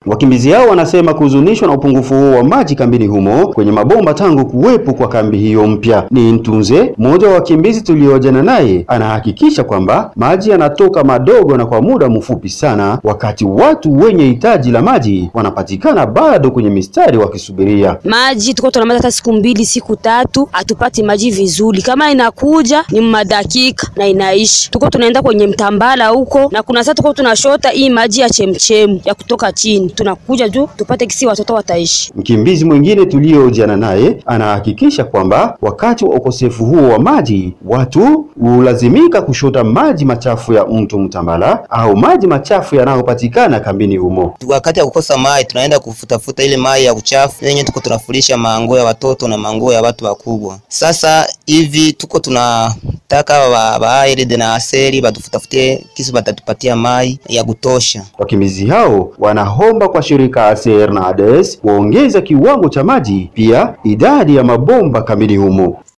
Wakimbizi hao wanasema kuhuzunishwa na upungufu huo wa maji kambini humo kwenye mabomba tangu kuwepo kwa kambi hiyo mpya. Ni Ntunze, mmoja wa wakimbizi tuliojana naye, anahakikisha kwamba maji yanatoka madogo na kwa muda mfupi sana, wakati watu wenye hitaji la maji wanapatikana bado kwenye mistari wakisubiria maji. Tuko tunamaliza hata siku mbili siku tatu, hatupati maji vizuri. Kama inakuja ni madakika na inaishi. Tuko tunaenda kwenye mtambala huko, na kuna saa tuko tunashota hii maji ya chemchemu ya kutoka chini, tunakuja juu tupate kisi watoto wataishi. Mkimbizi mwingine tuliohojiana naye anahakikisha kwamba wakati wa ukosefu huo wa maji watu hulazimika kushota maji machafu ya mto Mtambala au maji machafu yanayopatikana kambini humo. Wakati ya kukosa maji tunaenda kufutafuta ile maji ya uchafu yenye tuko tunafurisha manguo ya watoto na manguo ya watu wakubwa. Sasa hivi tuko tunataka bairide na aseri batufutafutie kisi batatupatia maji ya kutosha. Wakimbizi hao wanaomba kwa shirika ASER na ADES kuongeza kiwango cha maji, pia idadi ya mabomba kambini humo.